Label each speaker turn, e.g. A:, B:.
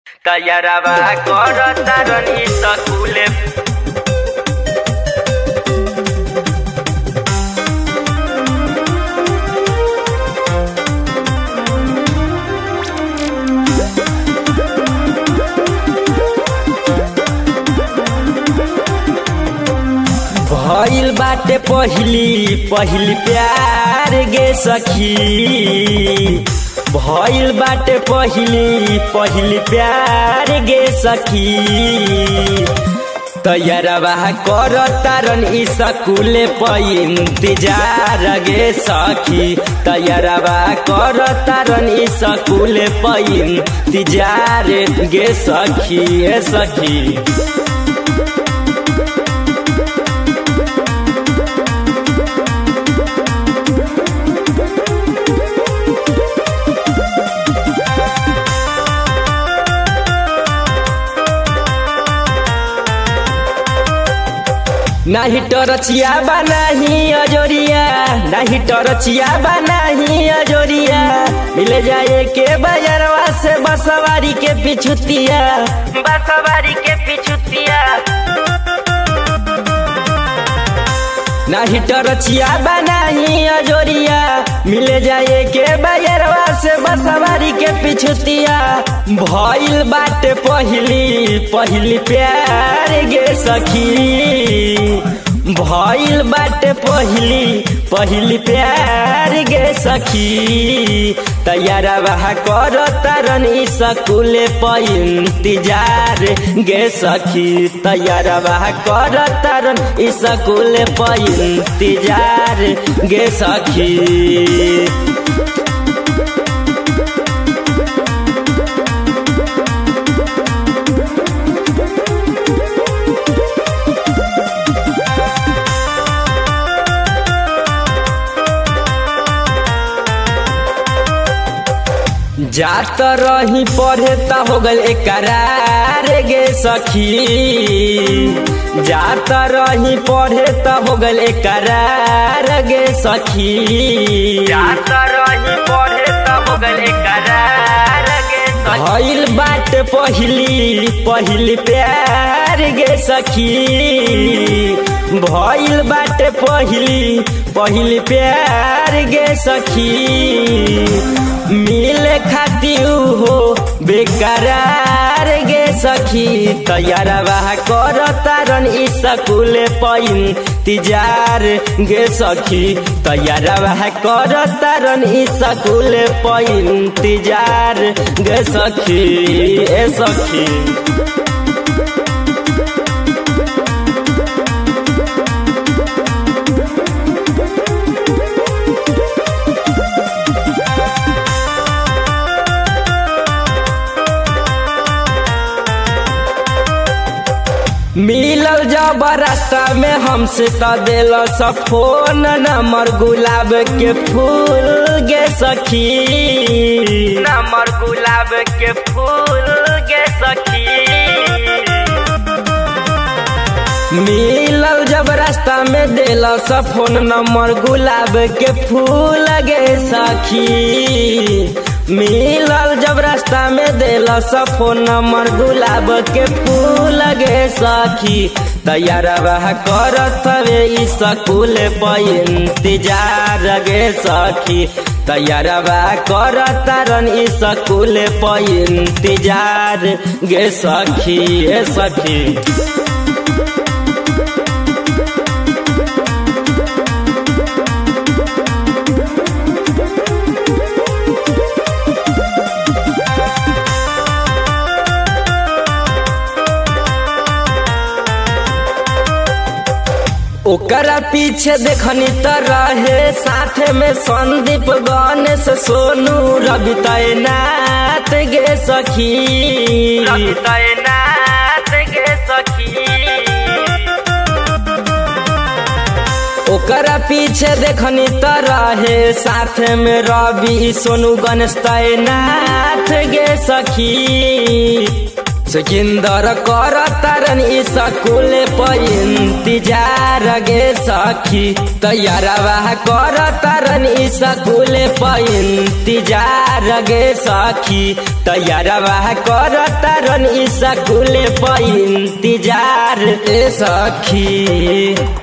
A: तैयारवा कर तारन इ सकुले
B: भइल बाटे पहिली पहिली प्यार गे सखी भइल बाटे पहिली पहिली प्यार गे सखी तैयारवा कर तारन इ सकुले प इंतजार गे सखी तैयारवा कर तारन इ सकुले प इंतजार गे सखी ए सखी नाही टरचिया बनाही अजोरिया नाही टरचिया बनाही अजोरिया मिले जाए के बजरवा से बसवारी के पिछुतिया
A: बसवारी के पिछुतिया
B: नाही टरचिया बनाही अजोरिया मिले जाए के बजरवा से बसवारी के पिछुतिया भइल बाटे पहिली पहिली प्यार गे सखी भइल बाटे पहिली पहिली प्यार गे सखी तैयारवा कर तारन इ सकुले प इंतजार गे सखी तैयारवा कर तारन इ सकुले प इंतजार गे सखी जात रही पढ़े त हो गल करार गे सखी जात रही पढ़े त हो गल करार गे सखी
A: जात रही पढ़े त हो गले करार गे सखी
B: भइल बाट पहिली पहिली प्यार गे सखी भइल बाट पहिली पहिली प्यार गे सखी मिले खातिर हो बेकरार गे सखी तैयारवा कर तारन इ सकुले पैन तिजार गे सखी तैयारवा कर तारन इ सकुले पैन तिजार गे सखी ए सखी मिलल जब रास्ता में हमसे त दिल सब फोन नंबर गुलाब के फूल गे सखी
A: नमर गुलाब के फूल गे सखी
B: मिलल जब रास्ता में दिल सब फोन नंबर गुलाब के फूल गे सखी मिलल जब रास्ता में दिल सब फोन नंबर गुलाब के फूल गे सखी तैयारवा करत हवे इ सकुल प इंतजार गे सखी तैयारवा करत तारन इ सकुल प इंतजार गे सखी ए सखी ओकरा पीछे देखनी त रहे साथे में संदीप गणेश सोनू रवि तैनात गे सखी
A: रवि तैनात गे सखी
B: ओकरा पीछे देखनी त रहे साथे में रवि सोनू गणेश तैनात गे सखी सुखिंदर कर तारन ई स्कूल पर इंतजार गे सखी तैयारवा कर तारन ई स्कूल पर इंतजार गे सखी तैयारवा कर तारन ई स्कूल पर इंतजार ए सखी